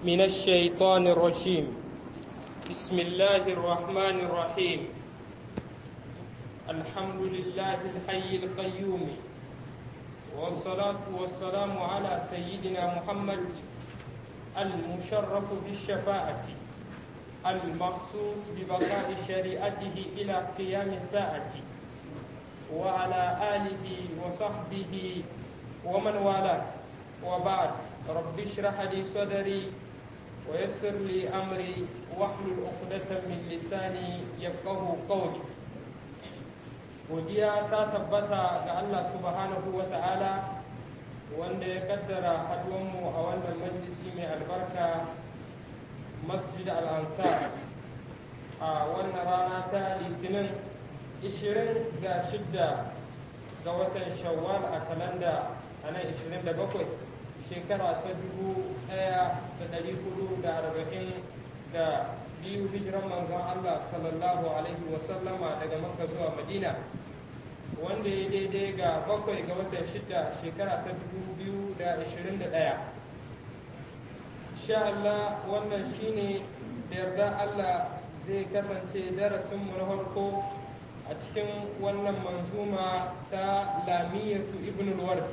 من الشيطان الرجيم بسم الله الرحمن الرحيم الحمد لله الحي القيوم والصلاة والسلام على سيدنا محمد المشرف بالشفاعة المخصوص ببقاء شريعته إلى قيام الساعة وعلى آله وصحبه ومن والاه وبعد رب اشرح لي صدري ويسر لي أمري واحلل عقدة من لساني يفقه قولي godiya ta tabbata ga Allah subhanahu wa ta'ala wanda ya kaddara haduwanmu a wannan majalisi mai albarka masjid al-ansar a wannan rana ta litinin 26 ga watan shawwal a kalanda a nan 27 shekara ta 1440 da biyu hijiran manzon Allah sallallahu alaihi wasallama daga makka zuwa madina wanda ya daidai ga bakwai ga watan shida shekara ta 2021 sha Allah wannan shine da yarda Allah zai kasance darasinmu na farko a cikin wannan manzuma ta lamiyatu ibn al-ward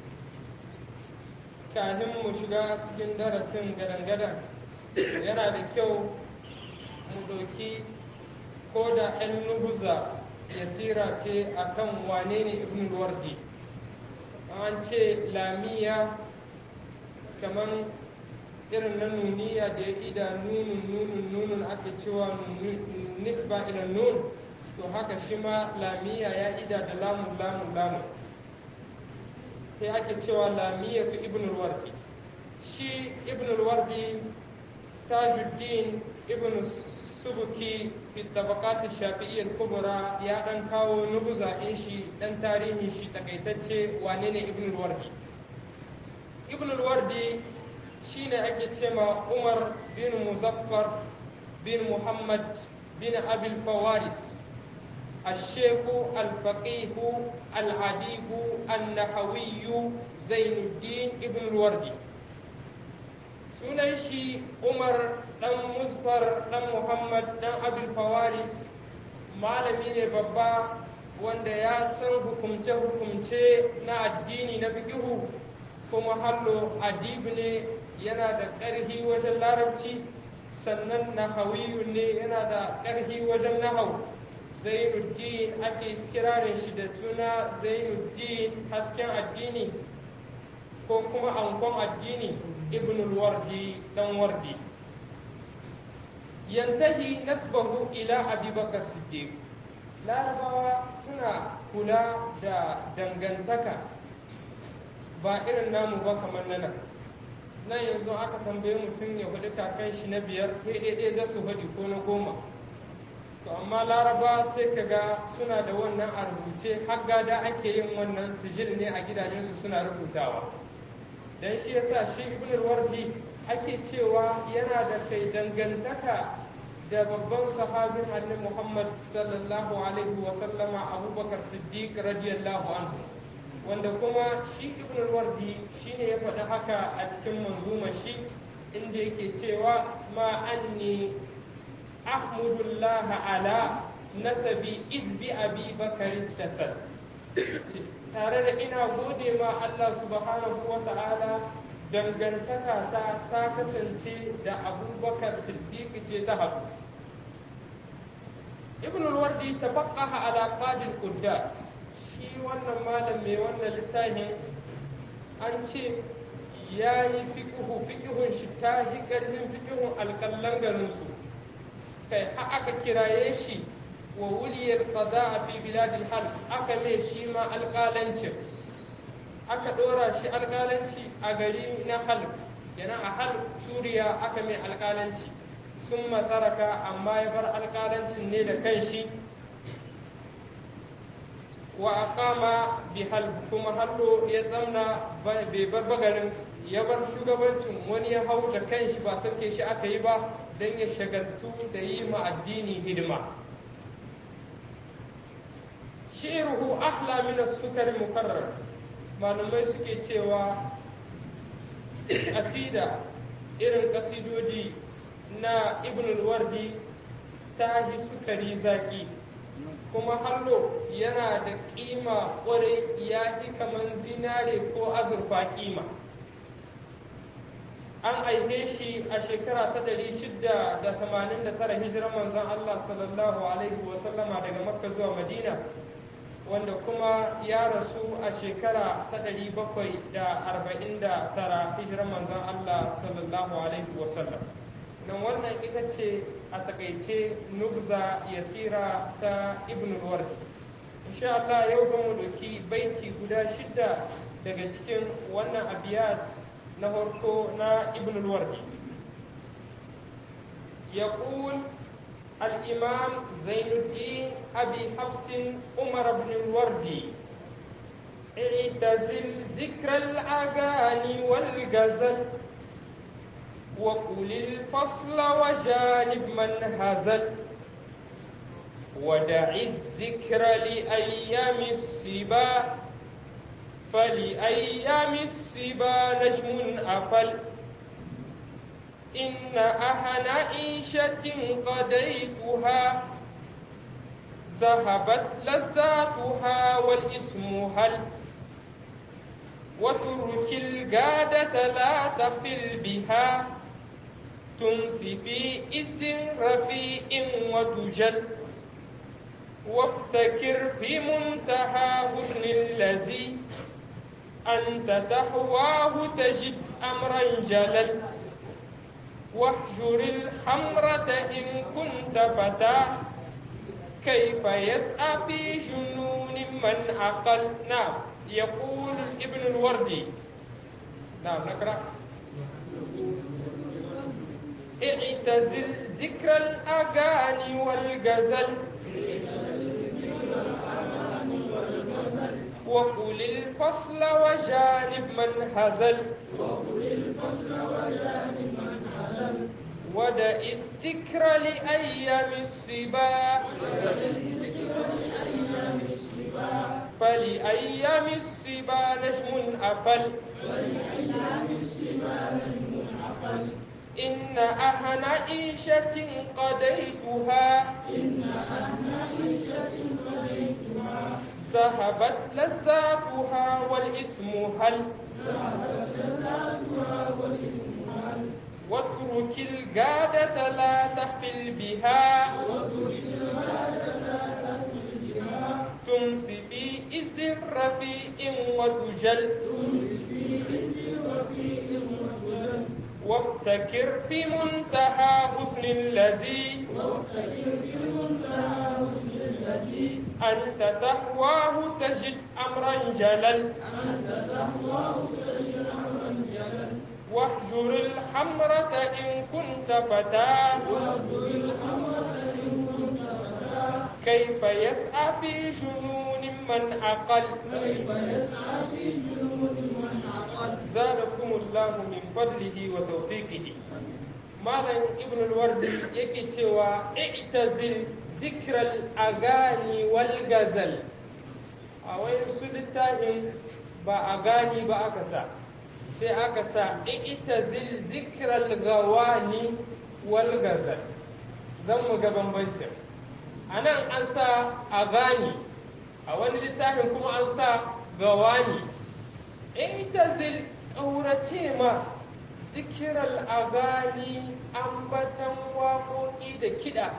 kafin mu shiga cikin darasin gadan-gadan yana da kyau mu ɗauki ko da 'yan nubuza yasira ce akan wane ne ibn al-wardi an ce lamiya kamar irin na nuniya da ya ida nunun nunun nunun ake cewa nisba ila nun to haka shi ma lamiya ya ida da lamun lamun lamun sai ake cewa lamiya fi ibn al-wardi shi ibn al-wardi tajuddin ibn subuki fi tabaqat shafi'iyyah kubra ya dan kawo nubuza in shi dan tarihin shi takaitacce wane ne ibn al-wardi ibn al-wardi shine ake cewa umar bin muzaffar bin muhammad bin abil fawaris الشيخ الفقيه العديب النحوي زين الدين ابن الوردي sunan shi umar dan musfar dan muhammad dan abul fawaris malami ne babba wanda ya san hukumce-hukumce na addini na fiƙihu kuma hallo adib ne yana da ƙarhi wajen larabci sannan nahawiyu ne yana da ƙarhi wajen nahau zainuddin ake kirarin shi da suna zainuddin hasken addini ko kuma ankon addini ibn wardi dan wardi yantahi nasbahu ila abubakar siddiq larabawa suna kula da dangantaka ba irin namu ba kamar nan nan yanzu aka tambaye mutum ya faɗi kakan shi na biyar ɗaya za su faɗi ko na goma to amma laraba sai ka ga suna da wannan a rubuce har gada ake yin wannan sijil ne a gidajensu suna rubutawa dan shi yasa shi ibn wardi ake cewa yana da kai dangantaka da babban sahabin annabi Muhammad sallallahu alaihi wa sallama Abubakar Siddiq radiyallahu anhu wanda kuma shi ibn wardi shine ya faɗi haka a cikin manzumar shi inda yake cewa ma anni ahmudullah ala nasabi izbi abi bakar tasal tare da ina gode ma Allah subhanahu wa ta'ala dangantaka ta ta kasance da abubakar siddiq ce ta haɗu ibn al-wardi tafaqqaha ala qadil quddat shi wannan malam mai wannan littafin an ce ya yi fiƙihu fiƙihun shi ta yi ƙarfin fiƙihun alƙallan garinsu kai har aka kiraye shi wa wuliyar qada a fi biladil hal aka mai shi ma alƙalancin aka ɗora shi alƙalanci a gari na hal yana a hal suriya aka mai alƙalanci sun mataraka amma ya bar alƙalancin ne da kanshi wa aqama bi hal kuma hallo ya tsamna bai bar bagarin ya bar shugabancin wani ya hau da kanshi ba sauke shi aka yi ba don ya shagaltu da yi ma addini hidima shi'ruhu ahla min as-sukar mukarrar malamai suke cewa asida irin kasidodi na ibn wardi ta yi sukari zaki kuma hallo yana da kima kwarai ya fi kaman zinare ko azurfa kima an aihe shi a shekara ta 689 hijirar manzon Allah sallallahu alaihi wasallama daga makka zuwa madina wanda kuma ya rasu a shekara ta 749 hijirar manzon Allah sallallahu alaihi wasallam nan wannan ita ce a takaice nubza yasira ta ibn wardi insha Allah yau zan mu doki baiti guda shida daga cikin wannan abiyat na farko na ibn wardi يقول الإمام زين الدين أبي حفص عمر بن الوردي اعتزل ذكر الأغاني والغزل وقل الفصل وجانب من هزل ودع الذكر لأيام السبا فلأيام السبا نجم أفل إن أهل عيشة قضيتها ذهبت لذاتها والاسم هل وترك القادة لا تقل بها تمسي في اسم رفيع وتجل وابتكر في منتهى حسن الذي أنت تحواه تجد أمرا جلل واحجر الحمرة إن كنت فتى كيف يسعى في جنون من عقل نعم يقول ابن الوردي نعم نقرأ اعتزل ذكر الأغاني والغزل وقل الفصل وجانب من هزل وقل الفصل وجانب من هزل ودع الذكر لأيام الصبا فلأيام الصبا نجم أفل إن أهن عيشة قضيتها إن أهن عيشة قضيتها ذهبت لذاتها والاسم هل ذهبت لذاتها والاسم هل واترك القادة لا تحفل بها واترك القادة لا تحفل بها تمسي في اسم رفيع وتجل تمسي في اسم رفيع وتجل وابتكر في منتهى حسن الذي وابتكر في منتهى حسن الذي أنت تحواه تجد أمرا جلل أنت تحواه تجد أمرا جلل واحجر الحمرة إن كنت فتى واحجر الحمرة إن كنت فتى كيف يسعى في جنون من عقل كيف يسعى في جنون من عقل زادكم الله من فضله وتوفيقه malam ibn al-wardi yake cewa i'tazil zikral agani wal gazal a wai su littafin ba agani ba aka sa sai aka sa i'tazil zikral gawani wal gazal zan mu ga bambancin a nan an sa agani a wani littafin kuma an sa gawani i'tazil ƙaurace ma zikiral agani ambatan waƙoƙi da kiɗa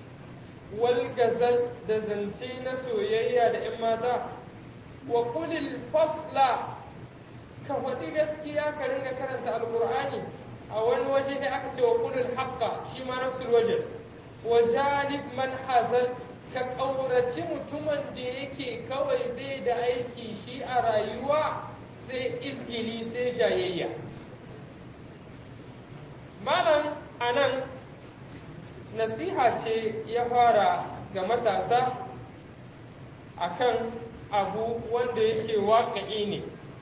wal gazal da zance na soyayya da 'yan mata wa kulil fasla ka faɗi gaskiya ka ringa karanta alƙur'ani a wani waje sai aka ce wa kulil haqqa shi ma nafsul waje wa janib man hazal ka ƙauraci mutumin da yake kawai bai da aiki shi a rayuwa sai izgili sai jayayya malam anan nasiha ce ya fara ga matasa akan abu wanda yake waƙa'i ne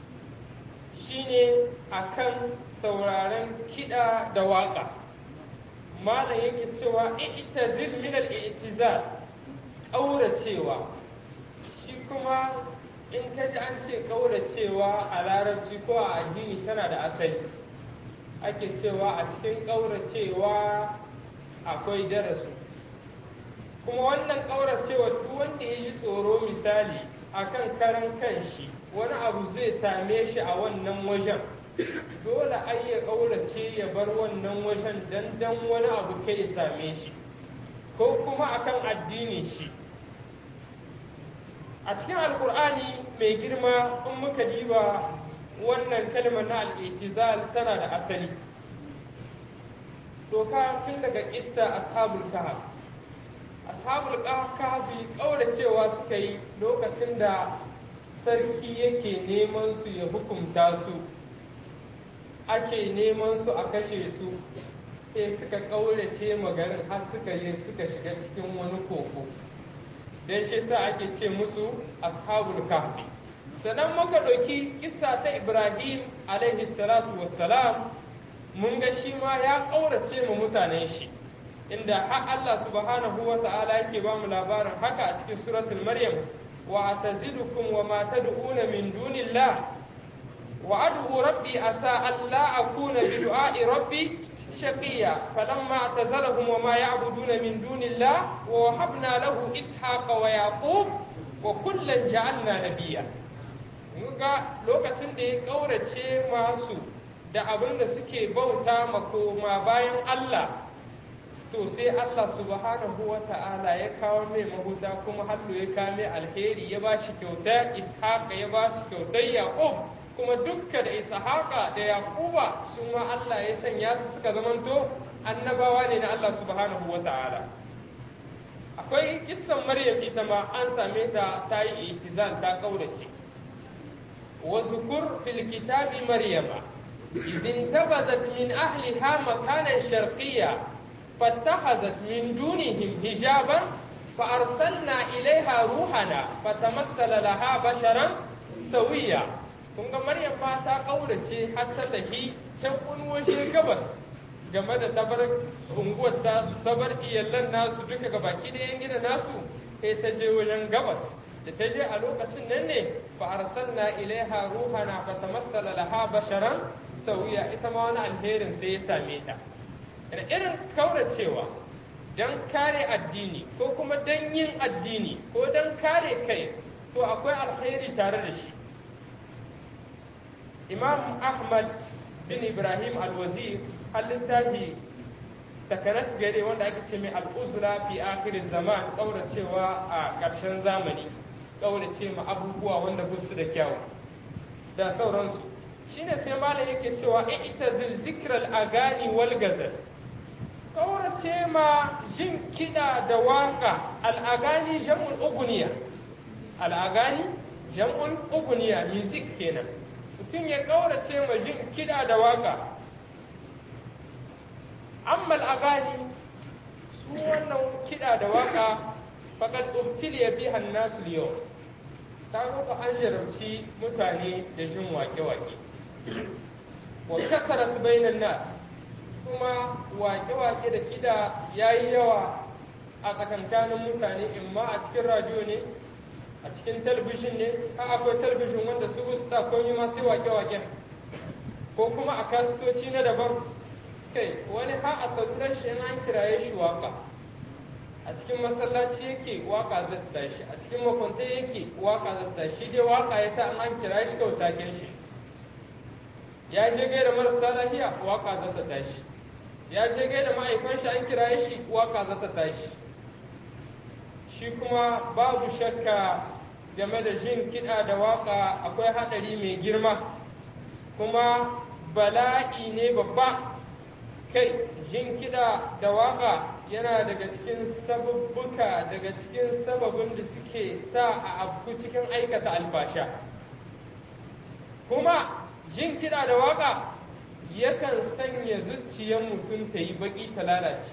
shine akan sauraren kiɗa da waƙa malam yake cewa i'tazil min al-i'tizal ƙauracewa shi kuma in ka ji an ce ƙauracewa a larabci ko a addini tana da asali ake cewa a cikin ƙauracewa akwai darasu kuma wannan ƙauracewa duk wanda ya ji tsoro misali akan karan kanshi wani abu zai same shi a wannan wajen dole ai ya ƙaurace ya bar wannan wajen dan dan wani abu kai ya same shi ko kuma akan addinin shi a cikin alkur'ani mai girma in muka diba wannan kalmar na al'itizal tana da asali doka tun daga kissa ashabul kahf ashabul kahfi kauracewa suka yi lokacin da sarki yake neman su ya hukumta su ake neman su a kashe su sai suka kaurace magarin har suka yi suka shiga cikin wani koko don shi sa ake ce musu ashabul kahfi sannan muka ɗauki kissa ta ibrahim alaihi salatu wassalam mun ga shi ma ya ƙaurace mu mutanen shi inda har Allah subhanahu wa ta'ala yake ba mu labarin haka a cikin suratul maryam wa atazidukum wa ma tad'una min dunillah wa ad'u rabbi asa alla akuna bi du'a'i rabbi shaqiya falamma atazalahum wa ma ya'buduna min dunillah wa wahabna lahu ishaqa wa yaqub wa kullan ja'alna nabiyya ga lokacin da ya ƙaurace masu da abin da suke bauta makoma bayan Allah to sai Allah subhanahu wa ta'ala ya kawo mai mahuta kuma hallo ya kame alheri ya ba shi kyauta ishaqa ya ba shi kyautar yaqub kuma dukka da ishaqa da yaquba su ma Allah ya sanya su suka zamanto annabawa ne na Allah subhanahu wa ta'ala akwai kissan maryam ita ma an same ta ta yi itizal ta kaurace واذكر في الكتاب مريم إذ انتبذت من أهلها مكانا شرقيا فاتخذت من دونهم حجابا فأرسلنا إليها روحنا فتمثل لها بشرا سويا kun ga Maryam ma ta ƙaurace har ta tafi can wani waje gabas game da tabar unguwar tasu tabar iyallan nasu duka gabaki da yan gida nasu sai ta je wajen gabas da ta je a lokacin nan ne fa arsalna ilaiha ruhana fa tamassala laha basharan sauya ita ma wani alherin sai ya same ta da irin kauracewa don kare addini ko kuma don yin addini ko don kare kai to akwai alheri tare da shi imam ahmad bin ibrahim alwazir littafi takanas gare wanda ake ce mai al'uzra fi akhirin zaman kauracewa a ƙarshen zamani kaurace ma abubuwa wanda ba su da kyawu da sauransu shine sai malam yake cewa i'tazil zikral agani wal gazal kaurace ma jin kiɗa da waka al'agani jam'ul uguniya al'agani jam'ul uguniya music kenan mutum ya kaurace ma jin kiɗa da waka amma al'agani su wannan kiɗa da waka faƙad ubtiliya biha nasu yau ta rufa an jarabci mutane da jin wake-wake wa kasarat bainan nas kuma wake-wake da kiɗa ya yi yawa a tsakankanin mutane imma a cikin radio ne a cikin talabijin ne a akwai talabijin wanda su sa komai ma sai wake-waken ko kuma a kasitoci na daban kai wani ha a salurar shi an kiraye shi waka a cikin masallaci yake waka zai tashi a cikin makwanta yake waka zai tashi dai waka ya sa an kira shi kautaken shi ya je gaida marasa lafiya waka za ta tashi ya je gaida ma'aikon shi an kira shi waka za ta tashi shi kuma babu shakka game da jin kiɗa da waka akwai haɗari mai girma kuma bala'i ne babba kai jin kiɗa da waka yana daga cikin sababbuka daga cikin sababin da suke sa a afku cikin aikata alfasha kuma jin kiɗa da waka yakan sanya zuciyar mutum ta yi baƙi ta lalace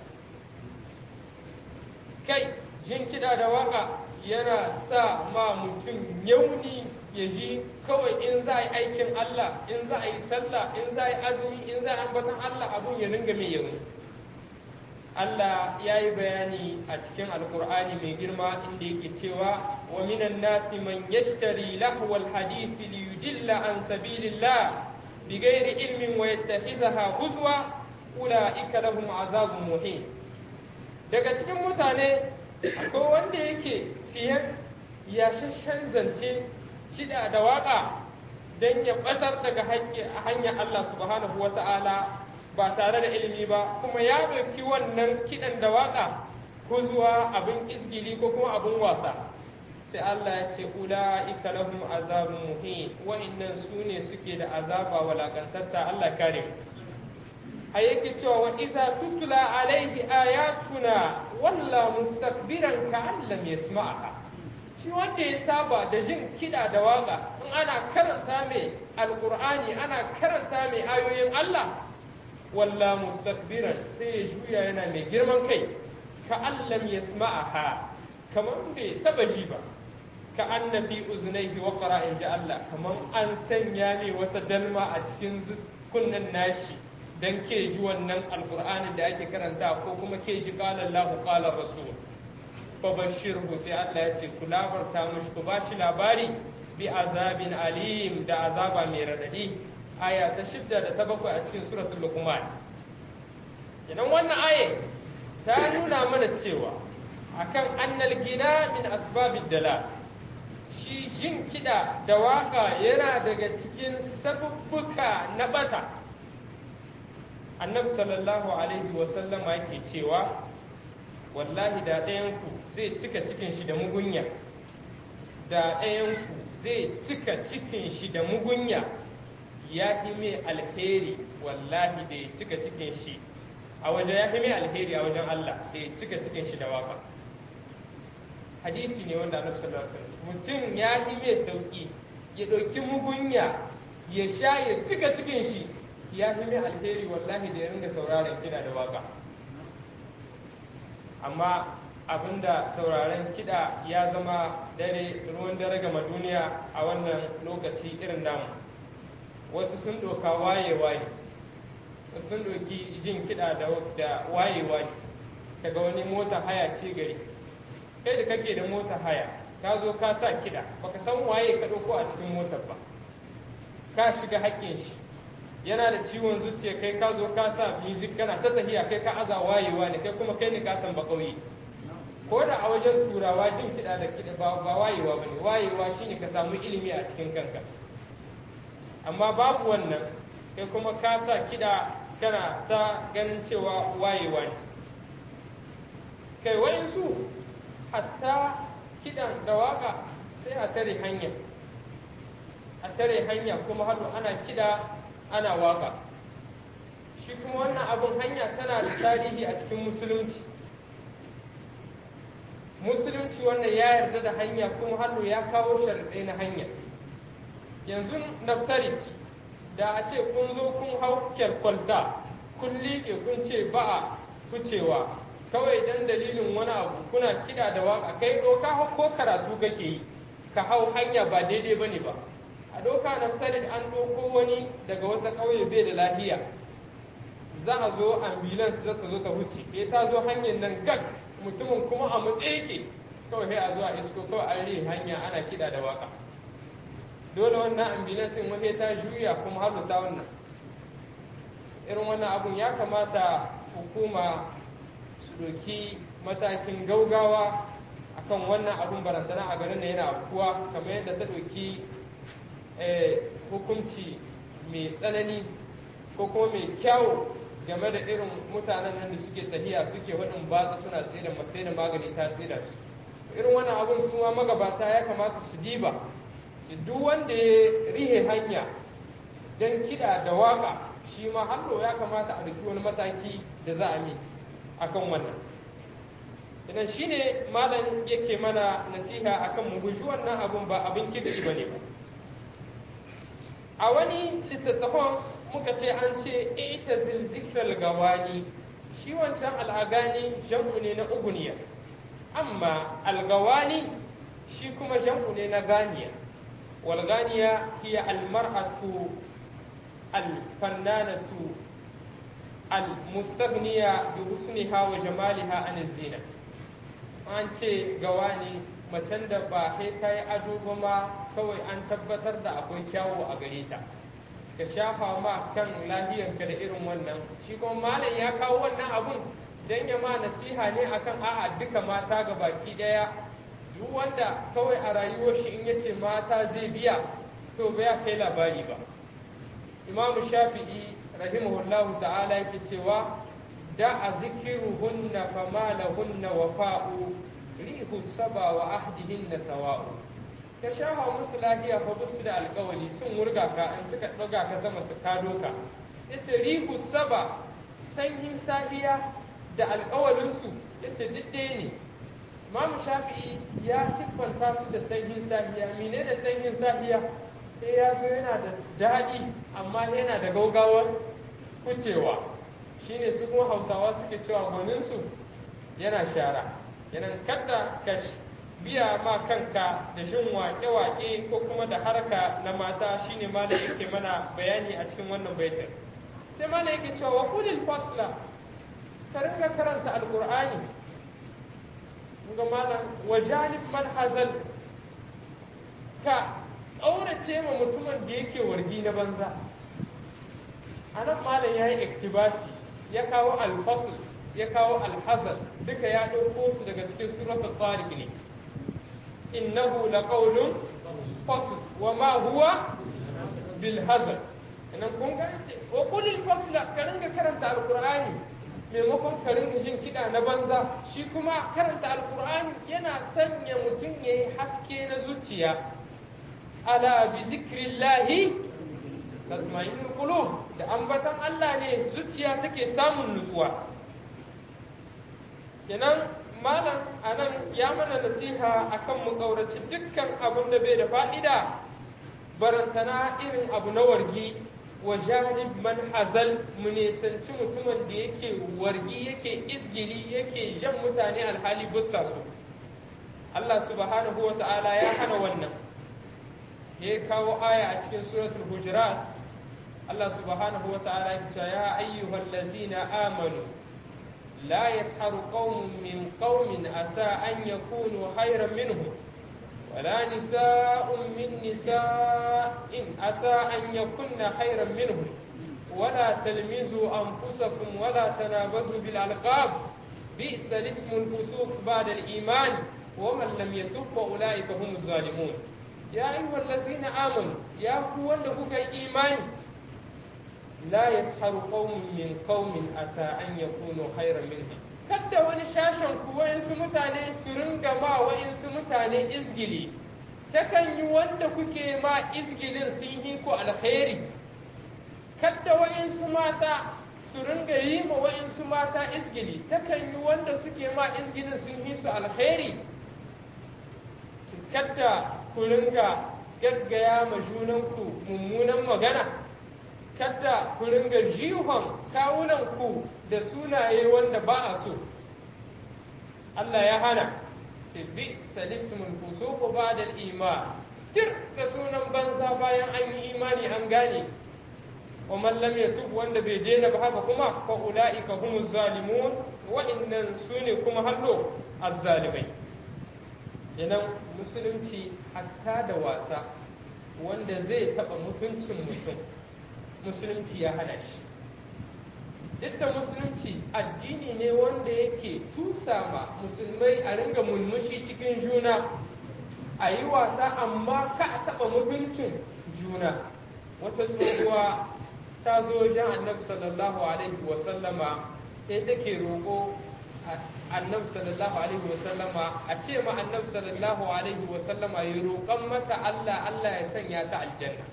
kai jin kiɗa da waka yana sa ma mutum yauni ya ji kawai in za a yi aikin Allah in za a yi sallah in za a yi azumi in za a ambatan Allah abun ya ringa mai yauni Allah ya yi bayani a cikin alkur'ani mai girma inda yake cewa wa minan nasi man yashtari lahwal hadisi li yudilla an sabilillah بغير علم ويتخذها هزوا أولئك لهم عذاب مهين daga cikin mutane akwai wanda yake siyan yashashen zance kiɗa da waƙa don ya ɓatar daga hanyar Allah subhanahu wa ta'ala ba tare da ilimi ba kuma ya ɗauki wannan kiɗan da waƙa ko zuwa abin isgili ko kuma abin wasa sai Allah ya ce ula'ika lahum azabun muhin wa'annan su ne suke da azaba walakantatta Allah kare mu a yake cewa wa iza tutula alaihi ayatuna walla mustakbiran ka allam yasma'aha shi wanda ya saba da jin kiɗa da waka in ana karanta mai alkur'ani ana karanta mai ayoyin Allah walla mustakbiran sai ya juya yana mai girman kai ka allam yasma'aha kamar bai taba ji ba ka anna fi uznaihi wa qara'in ji Allah kamar an sanya ne wata dalma a cikin kunnen nashi dan ke ji wannan alkur'ani da ake karanta ko kuma ke ji qala Allahu qala rasul fabashirhu sai Allah ya ce ku labarta mushi ku ba shi labari bi azabin alim da azaba mai radadi aya ta shidda da ta bakwai a cikin suratul luqman idan wannan aya ta nuna mana cewa akan annal gina min asbabid dala shi jin kiɗa da waka yana daga cikin sabubbuka na bata annabi sallallahu alaihi wasallama yake cewa wallahi da ɗayanku zai cika cikin shi da mugunya da ɗayanku zai cika cikin shi da mugunya ya fi mai alheri wallahi da ya cika cikin shi a wajen ya fi mai alheri a wajen Allah da ya cika cikin shi da waka hadisi ne wanda annabi sallallahu alaihi wasallam mutum ya fi mai sauki ya ɗauki mugunya ya sha ya cika cikin shi ya fi mai alheri wallahi da ya ringa sauraron kina da waka amma abinda sauraren kiɗa ya zama dare ruwan dare gama duniya a wannan lokaci irin namu wasu sun doka waye-waye wasu sun doki jin kiɗa da waye-waye kaga wani mota haya ce gari kai da kake da mota haya ka zo ka sa kiɗa baka san waye ka ɗauko a cikin motar ba ka shiga haƙƙin shi yana da ciwon zuciya kai ka zo ka sa music kana ta tafiya kai ka aza wayewa ne kai kuma kai ne ka san bakauye ko da a wajen turawa jin kiɗa da kiɗa ba wayewa bane wayewa shine ka samu ilimi a cikin kanka amma babu wannan kai kuma ka sa kiɗa kana ta ganin cewa wayewa ne kai wayansu hatta kiɗan da waka sai a tare hanya a tare hanya kuma haɗu ana kiɗa ana waka shi kuma wannan abin hanya tana da tarihi a cikin musulunci musulunci wannan ya yarda da hanya kuma hannu ya kawo sharaɗai na hanya yanzu naftarit da a ce kun zo kun hau kyalkwalta kun liƙe kun ce ba a kucewa kawai dan dalilin wani abu kuna kiɗa da waka kai ɗauka ko karatu kake yi ka hau hanya ba daidai ba ne ba a doka naftarin an ɗauko wani daga wata ƙauye bai da lafiya za a zo ambulance za ta zo ta wuce ya ta zo hanyar nan gag mutumin kuma a matse yake kawai sai a zo a isko kawai an ri hanya ana kiɗa da waka dole wannan ambulance wani ta juya kuma har ta wannan irin wannan abun ya kamata hukuma su ɗauki matakin gaugawa akan wannan abun barantana a garin da yana afkuwa kamar yadda ta ɗauki hukunci mai tsanani ko kuma mai kyau game da irin mutanen nan da suke tahiya suke waɗin batsa suna tsira masai da magani ta tsira su irin wannan abun su ma magabata ya kamata su diba duk wanda ya rihe hanya don kiɗa da waka shi ma hallo ya kamata a ɗauki wani mataki da za a yi akan wannan idan shine malam yake mana nasiha akan mu guji wannan abun ba abin kirki bane ba a wani littattafan muka ce an ce ita zikral gawani shi wancan al'agani jam'u ne na uguniya amma algawani shi kuma jam'u ne na ganiya walganiya hiya almar'atu alfannanatu almustaghniya bi husniha wa jamaliha an zina an ce gawani macen da ba sai ta yi ado ba ma kawai an tabbatar da akwai kyawu a gare ta ka shafa ma kan lahiyarka da irin wannan shi kuma malam ya kawo wannan abun don ya ma nasiha ne akan a'a duka mata ga baki daya duk wanda kawai a rayuwar shi in yace mata zai biya to ba ya kai labari ba imamu shafi'i rahimahullahu ta'ala yake cewa da a zikiruhunna fama lahunna wafa'u rihu saba wa ahdihinna sawa'u ka shafa musu lafiya fa musu da alkawali sun wurga ka in suka ɗaga ka sama su kado ka yace rihu saba sanyin safiya da alkawalinsu yace duk ɗaya ne Imamu Shafi'i ya siffanta su da sanyin safiya mine da sanyin safiya sai ya zo yana da daɗi amma yana da gaugawar kucewa shine su kuma hausawa suke cewa gwaninsu yana shara yana kadda ka biya ma kanka da jin waƙe-waƙe ko kuma da harka na mata shine malam yake mana bayani a cikin wannan baitin sai malam yake cewa wa kulil fasla ka ringa karanta alqur'ani ga malam wa janib man hazal ka ƙaurace ma mutumin da yake wargi na banza a nan malam ya yi iktibasi ya kawo alfasul ya kawo alhazal duka ya ɗauko su daga cikin suratul tariq ne innahu laqawlun fasl wa ma huwa bil hazal idan kun ga ce wa qul al fasla ka ringa karanta alqur'ani maimakon ka ringa jin kiɗa na banza shi kuma karanta alqur'ani yana sanya mutum yayi haske na zuciya ala bi zikrillahi tatma'innul qulub da ambatan Allah ne zuciya take samun nutsuwa kenan malam anan ya mana nasiha akan mu kaurace dukkan abin da bai da fa'ida barantana irin abu na wargi wa janib man hazal mu nisanci mutumin da yake wargi yake isgili yake jan mutane alhali bussa su Allah subhanahu wa ta'ala ya hana wannan ya kawo aya a cikin suratul hujurat Allah subhanahu wa ta'ala ya ce ya ayyuhal ladzina amanu la yasharu qaumun min qaumin asa an yakunu khayran minhum ولا نساء من نساء عسى أن يكن خيرا منهم ولا تلمزوا أنفسكم ولا تنابزوا بالألقاب بئس الاسم الفسوق بعد الإيمان ومن لم يتب فأولئك هم الظالمون يا أيها الذين آمنوا يا قوة لك إيمان لا يسخر قوم من قوم عسى أن يكونوا خيرا منهم kadda wani shashen ku wa'insu mutane su ringa ma wa'insu mutane izgili takan yi wanda kuke ma izgilin sun yi ku alkhairi kadda wa'insu mata su ringa yi ma wa'insu mata izgili takan yi wanda suke ma izgilin sun yi su alkhairi kadda ku ringa gaggaya ma junanku mummunan magana kadda ku ringa jihon kawunanku da sunaye wanda ba a so Allah ya hana ce bi salismul fusuqu ba'da al-iman dir da sunan banza bayan an yi imani an gane wa man lam yatub wanda bai daina ba haka kuma fa ulaika humuz zalimun wa innan sune kuma hallo azzalimai kenan musulunci hatta da wasa wanda zai taba mutuncin mutum musulunci ya hana shi duk da musulunci addini ne wanda yake tusa ma musulmai a ringa mulmushi cikin juna a yi wasa amma ka a taɓa mutuncin juna wata tsohuwa ta zo wajen annabi sallallahu alaihi wasallama sai take roƙo annabi sallallahu alaihi wasallama a ce ma annabi sallallahu alaihi wasallama ya roƙon mata Allah Allah ya sanya ta aljanna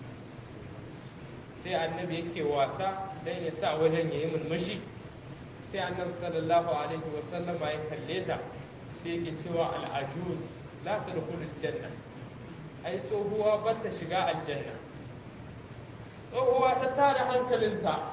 sai annabi yake wasa dan ya sa wajen ya yi mulmushi sai annabi sallallahu alaihi wa sallama ya kalle ta sai yake cewa al'ajuz la tadkhulul janna ai tsohuwa ba ta shiga aljanna tsohuwa ta tada hankalinta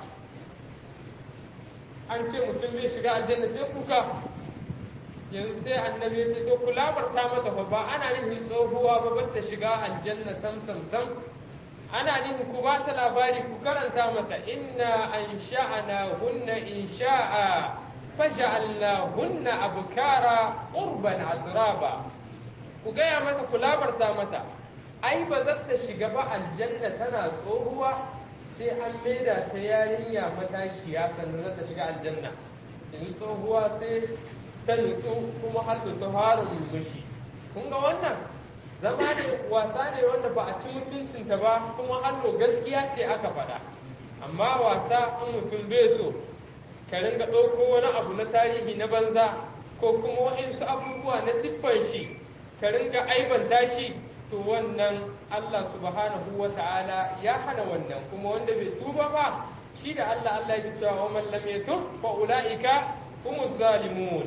an ce mutum zai shiga aljanna sai kuka yanzu sai annabi ya ce to ku labarta mata fa ba ana nufin tsohuwa ba ba ta shiga aljanna sam sam sam ana nufin ku ba ta labari ku karanta mata inna an sha'ana hunna in sha'a faja'alna hunna abkara urban azraba ku gaya mata ku labarta mata ai ba za ta shiga ba aljanna tana tsohuwa sai an maida ta yarinya matashiya sannan za ta shiga aljanna yanzu tsohuwa sai ta nutsu kuma har ta fara murmushi kun ga wannan zama ne wasa ne wanda ba a ci mutuncinta ba kuma hallo gaskiya ce aka faɗa amma wasa in mutum bai so ka ringa ɗauko wani abu na tarihi na banza ko kuma waɗansu abubuwa na siffan shi ka ringa aibanta shi to wannan Allah subhanahu wa ta'ala ya hana wannan kuma wanda bai tuba ba shi da Allah Allah ya cewa wa man lam yatub fa ulaika humuz zalimun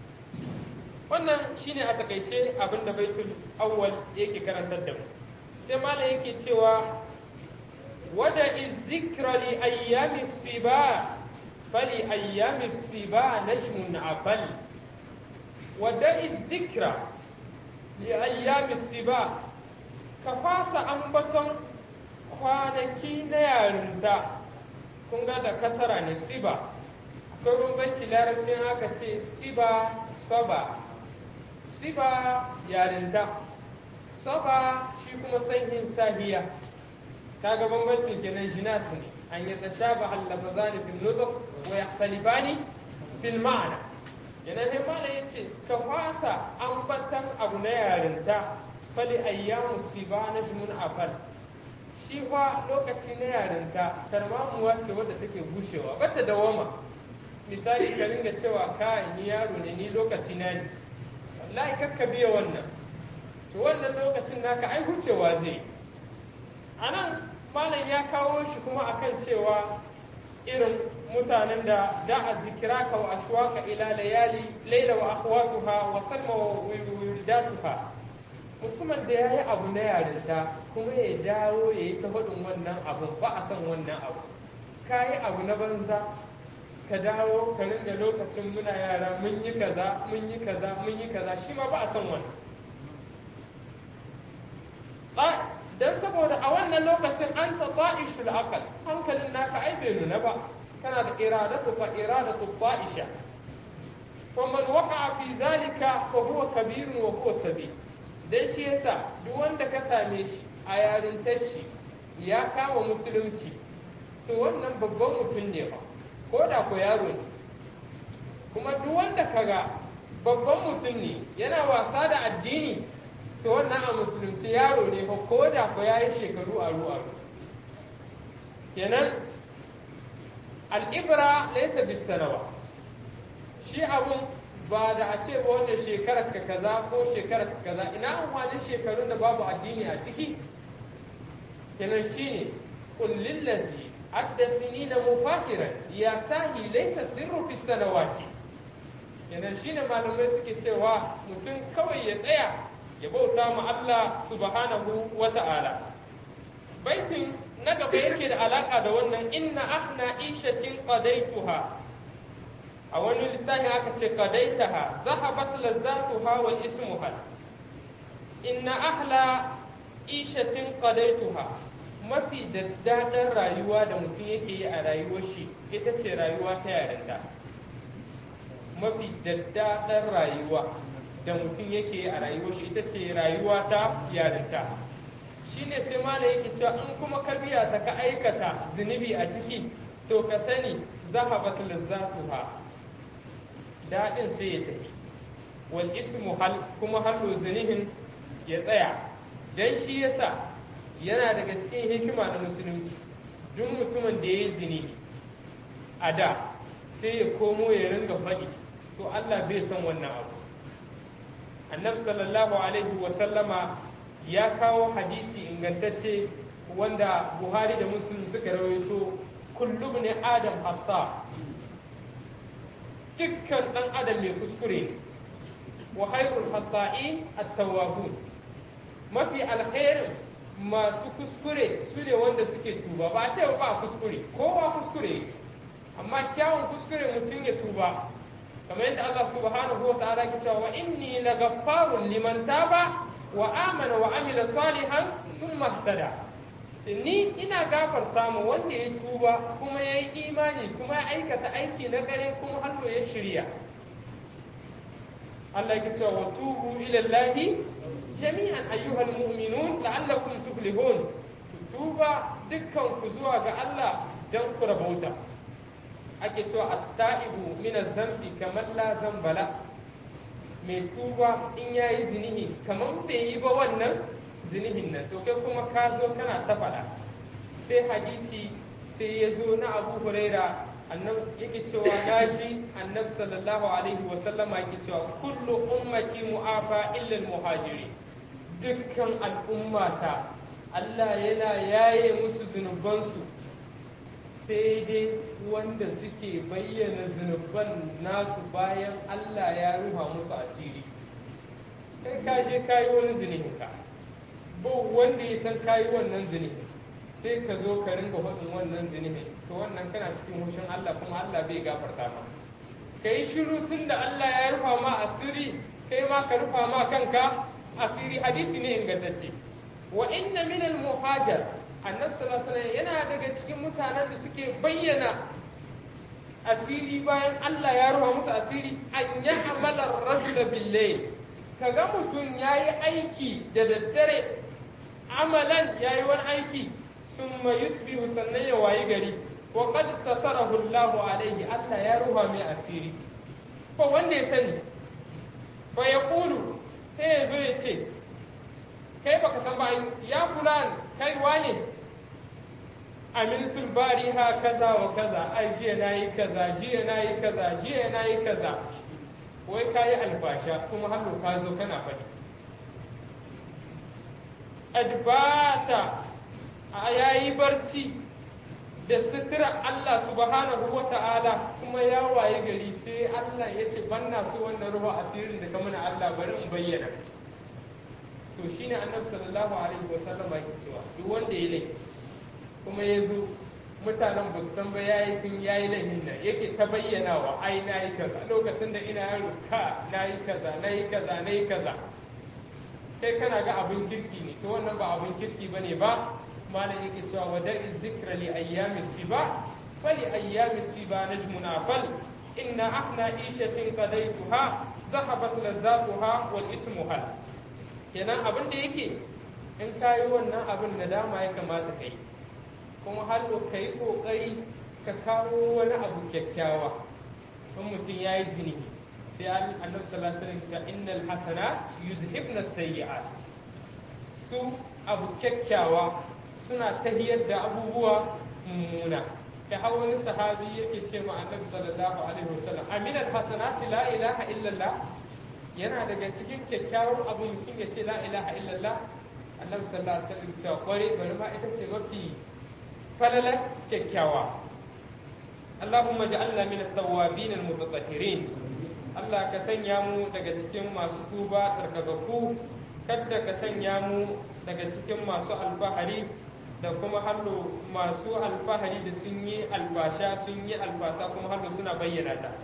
wannan shine a takaice abin da baitul awwal yake karantar da mu sai malam yake cewa wada zikra li ayyami siba fali ayyami siba nashmun afal wada zikra li ayyami siba ka fasa ambaton kwanaki na yarinta kun ga da kasara ne siba akwai bambanci larabcin aka ce siba saba siba yarinta saba shi kuma sanyin sahiya kaga bambancin kenan jinas ne an yi tashaba allafazani fil nutq wa yakhtalifani fil ma'na yana ne mala yace ka fasa ambatan abu na yarinta fali ayyamu siba najmun afal shi fa lokaci na yarinta tarmamuwa ce wadda take bushewa bata dawama misali ka ringa cewa kai ni yaro ne ni lokaci na ne wallahi kakka biya wannan to wannan lokacin naka ai hucewa zai a nan malam ya kawo shi kuma akan cewa irin mutanen da da a zikira ka wa ashwaka ila layali laila wa akhwatuha wa salma wa wildatuha mutumin da yayi abu na yarinta kuma ya dawo ya yi ta hudun wannan abu ba a san wannan abu kayi abu na banza ka dawo ka ringa lokacin muna yara mun yi kaza mun yi kaza mun yi kaza shi ma ba a san wannan dan saboda a wannan lokacin an ta ta'ishul aqal hankalin naka ai bai nuna ba kana da iradatu fa iradatu ta'isha fa man waqa'a fi zalika fa huwa kabirun wa huwa sabi dan shi yasa duk wanda ka same shi a yarintar shi ya kama musulunci to wannan babban mutum ne fa ko da ko yaro ne kuma duk wanda kaga babban mutum ne yana wasa da addini to wannan a musulunci yaro ne fa ko da ko yayi shekaru aru aru kenan al'ibra laysa bis sanawat shi abun ba da a ce ba wannan shekarar ka kaza ko shekarar ka kaza ina amfani shekarun da babu addini a ciki kenan shine qul lillazi adda sinina mufakiran ya sahi laysa sirru fi sanawati kenan shine malamai suke cewa mutum kawai ya tsaya ya bauta ma Allah subhanahu wa ta'ala baitin na gaba yake da alaka da wannan inna ahna ishatin qadaituha a wani littafi aka ce qadaitaha zahabat lazzatuha wal ismuha inna ahla ishatin qadaituha mafi daddaɗar rayuwa da mutum yake yi a rayuwar shi ita ce rayuwa ta yarinta mafi daddaɗar rayuwa da mutum yake yi a rayuwar shi ita ce rayuwa ta yarinta shi ne sai mana yake cewa in kuma ka biya ta ka aikata zunubi a ciki to ka sani zahabat lazzatuha daɗin sai ya tafi wal ismu hal kuma hallo zunubin ya tsaya dan shi yasa yana daga cikin hikima na musulunci duk mutumin da ya yi zini a da sai ya komo ya ringa faɗi to Allah bai san wannan abu annabi sallallahu alaihi wasallama ya kawo hadisi ingantacce wanda buhari da muslim suka rawaito kullum ne adam hatta dukkan ɗan adam mai kuskure ne wa hairul hatta'in at-tawwabun mafi alkhairin masu kuskure su ne wanda suke tuba ba ce ba kuskure kowa kuskure amma kyawun kuskure mutum ya tuba kamar yadda Allah subhanahu wa ta'ala ke cewa inni lagaffarun liman taba wa amana wa amila salihan thumma ihtada ni ina gafarta mu wanda ya tuba kuma ya yi imani kuma ya aikata aiki na gare kuma hannu ya shirya Allah ya cewa wa tubu ila Allahi jami'an ayyuhal mu'minun la'allakum tuflihun tuba dukkan ku zuwa ga Allah dan ku rabauta ake cewa at-ta'ibu min az-zambi kamar la zambala mai tuba in yayi zinihi kamar bai yi ba wannan zinihin nan to kai kuma ka zo kana ta faɗa sai hadisi sai ya zo na Abu Huraira annabi yake cewa nashi annabi sallallahu alaihi wa sallama yake cewa kullu ummati mu'afa illa al-muhajiri dukkan al'ummata Allah yana yaye musu zunubansu sai dai wanda suke bayyana zunuban nasu bayan Allah ya ruha musu asiri kai ka je kayi wani zunubinka ba wanda ya san kayi wannan zunubin sai ka zo ka ringa faɗin wannan zunubin to wannan kana cikin hushin Allah kuma Allah bai gafarta ma ka yi shiru tun da Allah ya rufa ma asiri kai ma ka rufa ma kanka asiri hadisi ne ingantacce wa inna min al muhajir annabi sallallahu alaihi yana daga cikin mutanen da suke bayyana asiri bayan Allah ya rufa musu asiri an ya amala rajul bil layl kaga mutum yayi aiki da daddare amalan yayi wani aiki summa yusbihu sannan ya wayi gari wa qad satarahu Allah alaihi Allah ya ruha mai asiri ko wanda ya sani fa yaqulu sai ya zo ya ce kai baka san ba ya fulan kai wane amiltul bariha kaza wa kaza ai jiya nayi kaza jiya nayi kaza jiya nayi kaza wai kayi albasha kuma har ka zo kana faɗi adbata a yayi barci da sutura Allah subhanahu wa ta'ala kuma ya waye gari sai Allah ya ce banna su wannan ruwa asirin da ka mana Allah bari in bayyana to shine annabi sallallahu alaihi wa sallam yake cewa duk wanda ya laifi kuma ya zo mutanen ba su san ba yayi sun yayi laifin nan yake ta bayyana wa ai nayi kaza lokacin da ina yaro ka nayi kaza nayi kaza nayi kaza kai kana ga abin kirki ne to wannan ba abin kirki bane ba malam yake cewa wada'i zikra li ayyami siba fali ayyami siba najmuna fal inna ahna ishatin qadaytuha zahabat lazzatuha wal ismu hal kenan abin da yake in kayi wannan abin da dama ya kamata kai kuma har ka yi kokari ka kawo wani abu kyakkyawa in mutum ya yi zini sai annabi sallallahu alaihi wasallam ya innal hasanat yuzhibna sayyi'at su abu kyakkyawa suna tahiyar da abubuwa mummuna da har wani sahabi yake ce ma annabi sallallahu alaihi wasallam aminal hasanati la ilaha illallah yana daga cikin kyakkyawan abu mutum ya ce la ilaha illallah annabi sallallahu alaihi wasallam cewa kware bari ma ita ce mafi falalar kyakkyawa Allahumma ja'alna min at-tawwabin al-mutatahhirin Allah ka sanya mu daga cikin masu tuba tsarkakakku kadda ka sanya mu daga cikin masu alfahari da kuma hallo masu alfahari da sun yi albasha sun yi albasa kuma hallo suna bayyana ta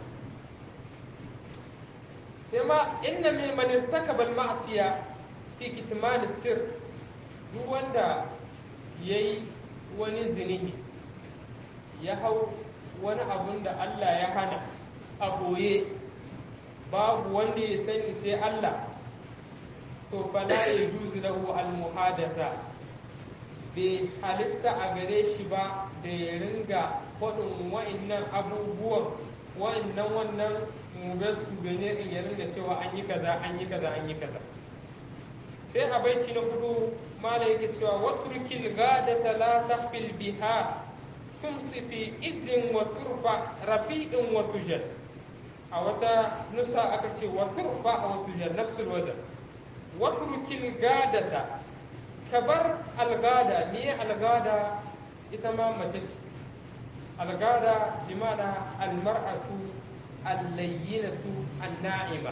sai ma inna min man irtakaba al-ma'siya fi kitman sir duk wanda yayi wani zinihi ya hau wani abun da Allah ya hana a boye babu wanda ya sani sai Allah to fala ya juzu lahu al-muhadatha bai halitta a gare shi ba da ya ringa faɗin wa'annan abubuwan wa'annan wannan mugar su bane in ya ringa cewa an yi kaza an yi kaza an yi kaza sai a baiti na hudu mala yake cewa waturkil gadata la tahfil biha tumsi fi izin wa turfa rafi'in wa tujal a wata nusa aka ce wa turfa wa tujal nafsul wazan waturkil gadata kabar algada ne algada ita ma mace ce algada bi mana almar'atu allayyinatu anna'ima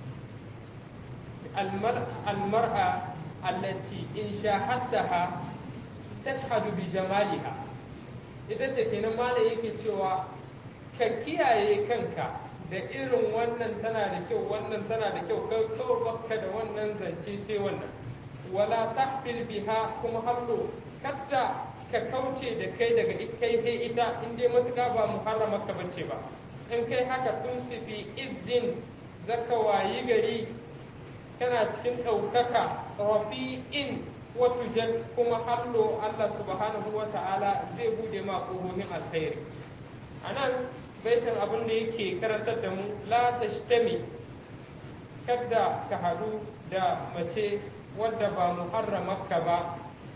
almar'a allati in shahadtaha tashhadu bi jamaliha ita ce kenan malam yake cewa ka kiyaye kanka da irin wannan tana da kyau wannan tana da kyau kawai baka da wannan zance sai wannan wala tahfil biha kuma hallo kadda ka kauce da kai daga kai sai ita in dai matuƙa ba muharrama ka bace ba in kai haka tun fi izin zaka wayi gari kana cikin ɗaukaka rafi'in wato jan kuma hallo Allah subhanahu wa ta'ala zai bude ma ƙofofin alkhairi a nan baitin abin da yake karantar da mu la tashtami kada ka haɗu da mace wadda ba muharramarka ba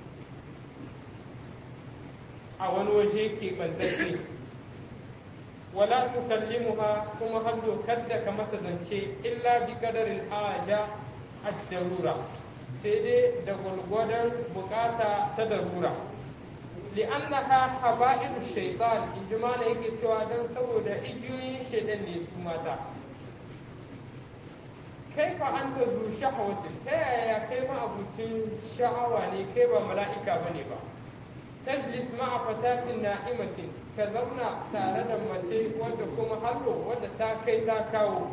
a wani waje ke ɓantacce wala tukallimuha kuma hallo kada ka mata zance illa bi qadarin haja ad-darura sai dai da gwargwadon bukata ta darura li'annaha haba'iru shaytan in ji mana yake cewa dan saboda igiyoyin shaidan ne su mata kai fa an ta zu shahawatin ta yaya kai ma abucin sha'awa ne kai ba mala'ika bane ba tajlis ma'a fatatin na'imatin ka zauna tare da mace wadda kuma hallo wadda ta kai ta kawo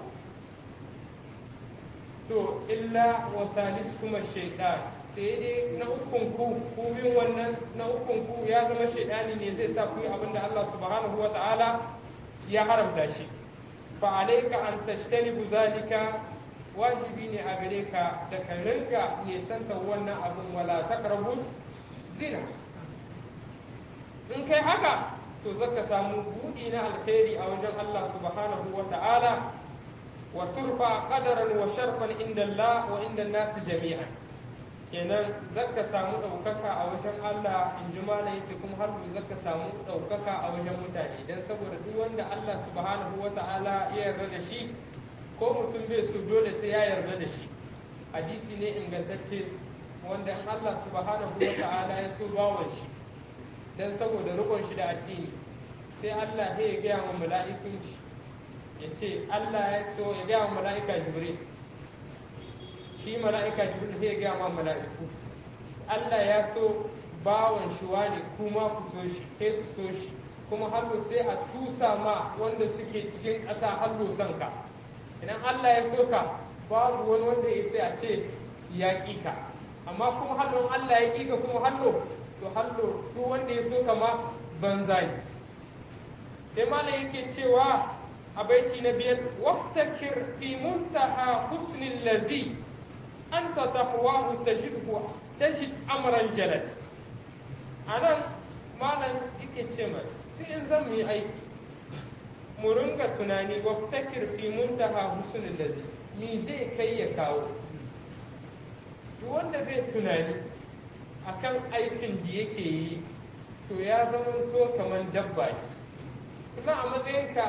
to illa wa salis kuma shaidan sai dai na ukun ku ku bin wannan na ukun ku ya zama shaidani ne zai sa ku yi abinda Allah subhanahu wa ta'ala ya haramta shi fa alayka an tashtanibu zalika wajibi ne a gare ka da ka ringa nesanta wannan abin wala taqrabu zina in kai haka to zaka samu buɗi na alkhairi a wajen Allah subhanahu wa ta'ala wa turfa qadaran wa sharfan inda Allah wa inda nasu jami'an kenan zaka samu ɗaukaka a wajen Allah in ji mala yace kuma har zaka samu ɗaukaka a wajen mutane dan saboda duk wanda Allah subhanahu wa ta'ala ya yarda da shi ko mutum bai so dole sai ya yarda da shi hadisi ne ingantacce wanda in Allah subhanahu wa ta'ala ya so bawan shi dan saboda rikon shi da addini sai Allah ya gaya wa mala'ikun shi ya ce Allah ya so ya gaya wa mala'ika jibril shi mala'ika jibril ya gaya wa mala'iku Allah ya so bawan shi wani kuma ku so shi kai su so shi kuma hallo sai a tusa ma wanda suke cikin ƙasa hallo son ka idan Allah ya so ka babu wani wanda ya sai a ce ya ƙi ka amma kuma hallo Allah ya ƙi ka kuma hallo to hallo duk wanda ya so kama banza ne sai malam yake cewa a baiti na biyar waftakir fi muntaha husnil lazi anta tahwahu tajidhu tajid amran jalal anan malam yake ce mai duk in zan yi aiki mu ringa tunani waftakir fi muntaha husnil lazi me zai kai ya kawo duk wanda bai tunani akan aikin da yake yi to ya zama to kamar dabba ne kuma a matsayinka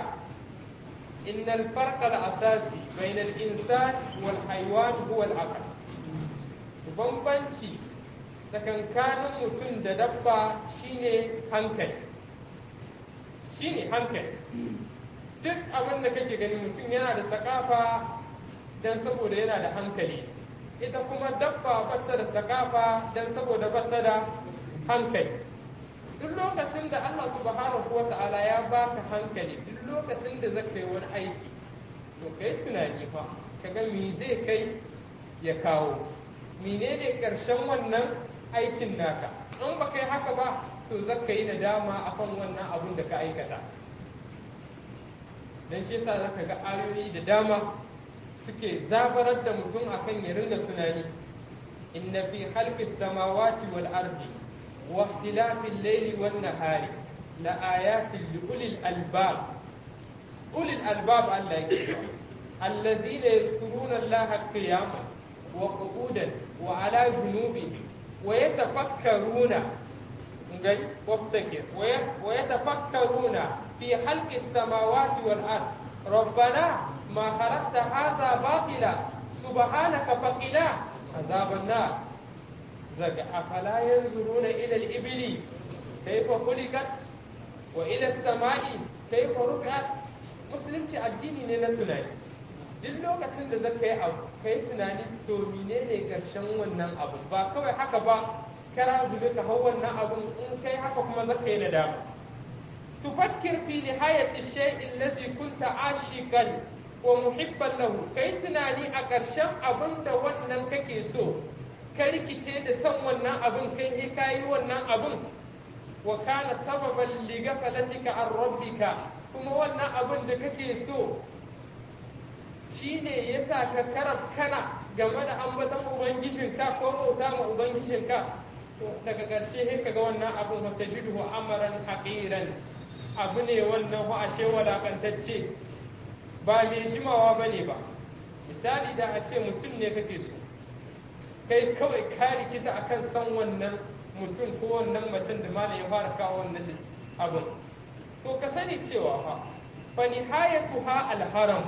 innal farqa al-asasi bain al-insan wal haywan huwa al-aql bambanci tsakankanin mutum da dabba shine hankali shine hankali duk abin da kake gani mutum yana da sakafa dan saboda yana da hankali ita kuma dabba batta da sakafa dan saboda batta da hankali duk lokacin da Allah subhanahu wata'ala ya baka hankali duk lokacin da zaka yi wani aiki to kai tunani fa kaga me zai kai ya kawo menene karshen wannan aikin naka in ba kai haka ba to zaka yi nadama akan wannan abun da ka aikata dan shi yasa zaka ga ayoyi da dama suke zabarar da mutum akan ya ringa tunani inna fi khalqis samawati wal ardi wa ikhtilafil layli wan nahari la ayatin li ulil albab ulil albab Allah yake allazina yadhkuruna Allah qiyaman wa qu'udan wa ala junubihim wa yatafakkaruna ngai waftakir wa yatafakkaruna fi khalqis samawati wal ardi ربنا ما خلقت هذا باطلا سبحانك فقنا عذاب النار زق أفلا ينظرون إلى الإبل كيف خلقت وإلى السماء كيف رفعت musulunci addini ne na tunani duk lokacin da zaka yi abu kai tunani to menene karshen wannan abu ba kawai haka ba kara zube ka hau wannan abun in kai haka kuma zaka yi nadama تفكر في نهاية الشيء الذي كنت عاشقا ومحبا له كي تناني أكرشم أبن دا ونن كي سو كريكي دا سن ونن أبن كي هكاي ونن أبن وكان سببا لغفلتك عن ربك kuma wannan abin da kake so shine yasa ka karab kana game da ambaton ubangijinka ko bauta ma ubangijinka to daga ƙarshe sai kaga wannan abun wa tajidu amaran haqiran abu ne wannan ho ashe walakantacce ba mai jimawa bane ba misali da a ce mutum ne kake so kai kawai ka rikita akan san wannan mutum ko wannan macen da malam ya fara kawo wannan abin to ka sani cewa fa fa nihayatuha alharam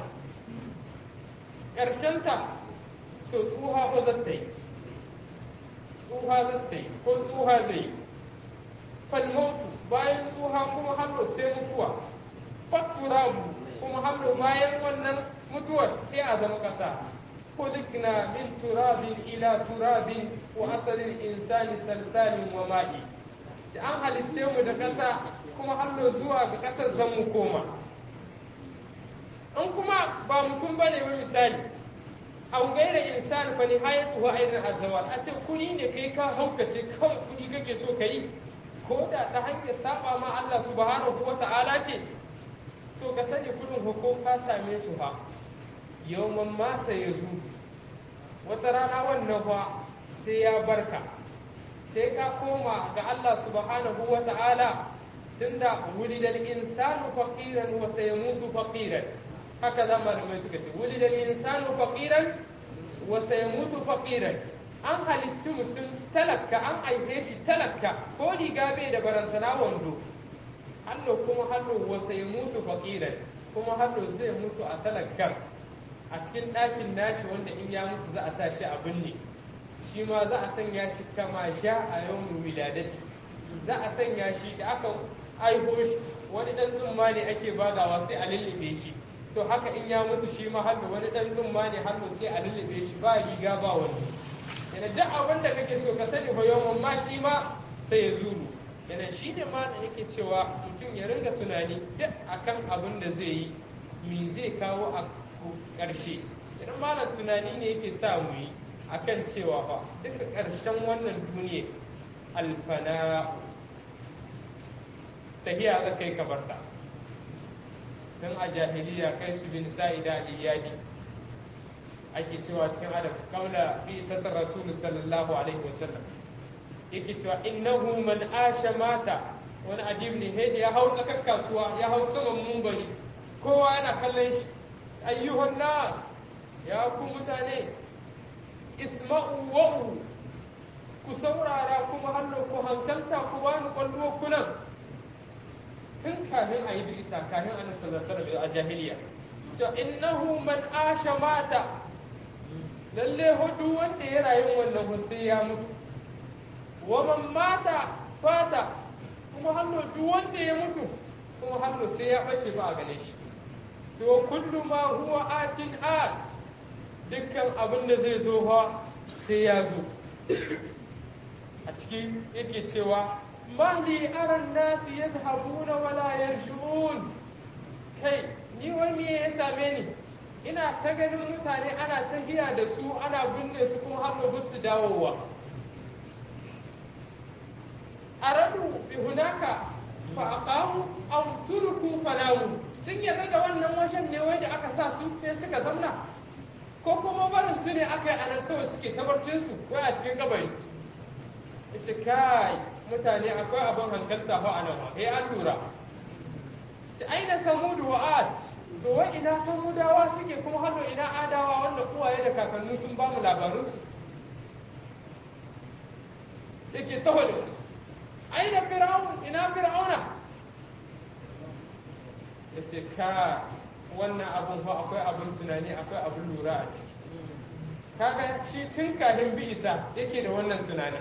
ta to tsuha ko zata yi tsuha zata yi ko tsuha zai yi falmautu bayan tsuha kuma hallo sai mutuwa fatturabu kuma hallo bayan wannan mutuwar sai a zama ƙasa خلقنا من تراب إلى تراب وأصل الإنسان سلسال وماء an halicce mu da ƙasa kuma hallo zuwa ga ƙasar zan mu koma in kuma ba mutum ba ne misali an gaira insani fa ni hayatu wa aidan azawal a ce kuni ne kai ka haukace kawai kudi kake so ka yi ko da ta hanyar saba ma Allah subhanahu wa ta'ala ce to ka sani kudin hukum ka same su ha yawman masa ya zu wata rana wannan fa sai ya barka sai ka koma ga Allah subhanahu wa ta'ala tunda wulidal insanu faqiran wa sayamutu faqiran haka da malamai suka ce wulidal insanu faqiran wa sayamutu faqiran an halicci mutum talakka an aife shi talakka ko riga bai da barantana wando hallo kuma hallo wa sayamutu faqiran kuma hallo zai mutu a talakkan a cikin ɗakin nashi wanda in ya mutu za a sa shi a binne shi ma za a sanya shi kama sha a yawon wiladati za a sanya shi da aka aiho shi wani ɗan tsumma ne ake bagawa sai a lullube shi to haka in ya mutu shi ma hannu wani ɗan tsumma ne hannu sai a lullube shi ba riga ba wani yana duk abin da kake so ka sani fa yawan ma shi ma sai ya zuru yana shi ne ma da yake cewa mutum ya ringa tunani duk akan abin da zai yi me zai kawo a ƙarshe idan malam tunani ne yake sa mu yi akan cewa fa duka ƙarshen wannan duniya alfana tahiya za kai kabarta don a jahiliya kai su bin sa'ida iyadi ake cewa cikin adam kaula bi isatar rasulu sallallahu alaihi wasallam yake cewa innahu man asha mata wani adib ne hedi ya hau tsakar kasuwa ya hau saman mumbari kowa yana kallon shi ayyuhan nas ya ku mutane isma'u wa'u ku saurara kuma hannu ku hankalta ku bani kwallo kunan tun kafin a yi bi isa kafin annabi sallallahu alaihi wasallam a jahiliya to innahu man asha mata lalle hudu wanda ya rayu wannan sai ya mutu wa man mata fata kuma hannu duk wanda ya mutu kuma hannu sai ya bace ba a gane shi to kullu ma huwa atin at dukkan abin da zai zo fa sai ya zo a cikin yake cewa mahli aran nasi yazhabuna wala yarshun kai ni wani ya same ni ina ta ganin mutane ana tahiya da su ana binne su kuma har ba su dawowa aradu bi hunaka fa aqamu aw turku falamu sun yarda da wannan wajen ne wai da aka sa su ne suka zamna ko kuma barin su ne aka yi anan kawai suke tabarcin su wai a cikin kabari ita kai mutane akwai abin hankalta fa anan ba eh an lura ci aina samudu wa ad to wai ina samudawa suke kuma hannu ina adawa wanda uwaye da kakanni sun ba mu labarun su yake taho da aina fir'aun ina fir'auna yace ka wannan abun fa akwai abin tunani akwai abin lura a ciki kaga shi tun kafin bi isa yake da wannan tunanin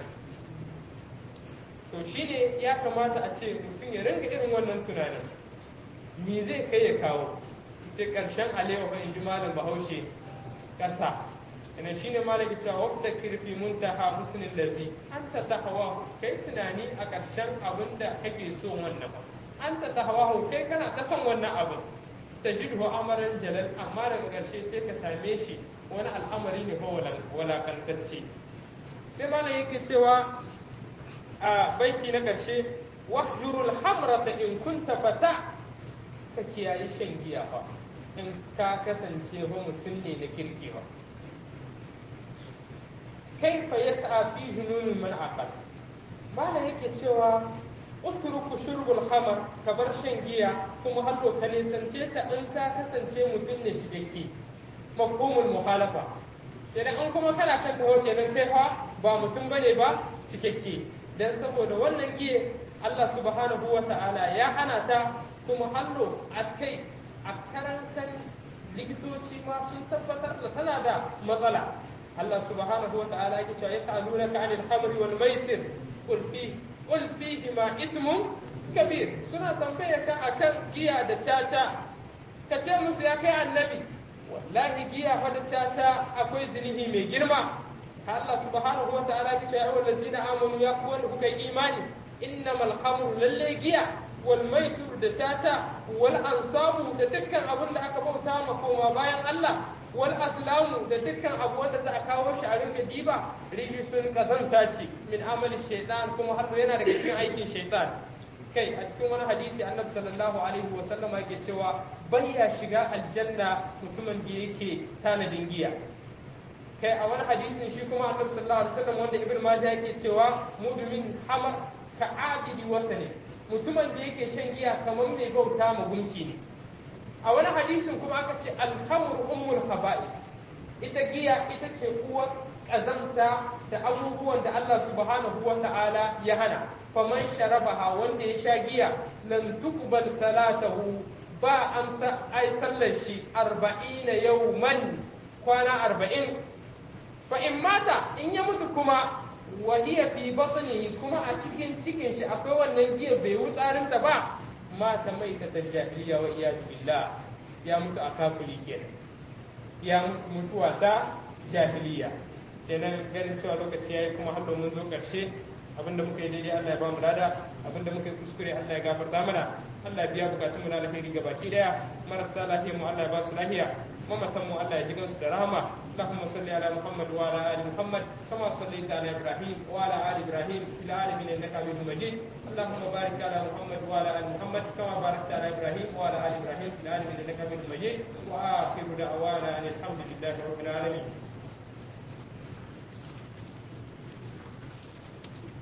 to shine ya kamata a ce mutum ya ringa irin wannan tunanin me zai kai ya kawo ce karshen alewa fa inji malam bahaushe ƙasa ina shine malam ya cewa wadda kirfi muntaha husnul lazi anta tahwa kai tunani a karshen abin da kake so wannan ba anta tahwa kai kana ta son wannan abin tajidhu amaran jalal amma daga karshe sai ka same shi wani al'amari ne fa walakantacce sai malam yake cewa a baiti na karshe wahjurul hamrata in kunta fata ka kiyaye shan giya fa in ka kasance ba mutum ne na kirki ba kai fa yas'a fi jununin man aqal bala yake cewa utruku shurbul khamar ka bar shan giya kuma har ka nisance ta in ka kasance mutum ne cikakke mafhumul muhalafa kenan in kuma kana shan taho kenan kai fa ba mutum bane ba cikakke dan saboda wannan giye Allah subhanahu wa ta'ala ya hana ta kuma hallo a kai a karantar likitoci ma sun tabbatar da tana da matsala Allah subhanahu wa ta'ala yake cewa yas'alunaka 'anil khamri wal maisir qul fi qul fihi ma ismun kabir suna tambaye ka akan giya da caca ka ce musu ya kai annabi wallahi giya fa da caca akwai zinihi mai girma Allah subhanahu wa ta'ala yake cewa ya ayyuhallazina amanu ya ku wanda kuka yi imani innamal khamru lalle giya wal maisur da caca wal ansabu da dukkan abin da aka bauta ma koma bayan Allah wal aslamu da dukkan abu wanda za a kawo shi a rinka diba rijisun kazanta ce min amalin shaitan kuma har yana daga cikin aikin shaitan kai a cikin wani hadisi annabi sallallahu alaihi wa sallam yake cewa bai ya shiga aljanna mutumin da yake tanadin giya kai a wani hadisin shi kuma annabi sallallahu alaihi wasallam wanda ibn majah yake cewa mudumin hamar ka abidi wasani mutumin da yake shan giya kamar mai bauta ma gunki ne a wani hadisin kuma aka ce alhamur ummul haba'is ita giya ita ce uwar kazanta da abubuwan da Allah subhanahu wa ta'ala ya hana faman sharabaha wanda ya sha giya lan tuqbal salatahu ba amsa ai sallar shi 40 yawman kwana 40 fa in mata in ya mutu kuma wahiya fi batnihi kuma a cikin cikin shi akwai wannan giya bai wutsarin ta ba mata mai ta jahiliya wa iyaz billah ya mutu a kafiri kenan ya mutu mutuwa ta jahiliya kenan ganin cewa lokaci yayi kuma har mun zo karshe abinda muka yi daidai Allah ya ba mu lada abinda muka yi kuskure Allah ya gafarta mana Allah ya biya bukatun mu na alheri gabaki daya marasa lafiya mu Allah ya ba su lafiya mamatan mu Allah ya ji gansu da rahama اللهم صل على محمد وعلى ال محمد كما صليت على ابراهيم وعلى ال ابراهيم في العالمين انك حميد مجيد اللهم بارك على محمد وعلى ال محمد كما باركت على ابراهيم وعلى ال ابراهيم في العالمين انك حميد مجيد واخر دعوانا ان الحمد لله رب العالمين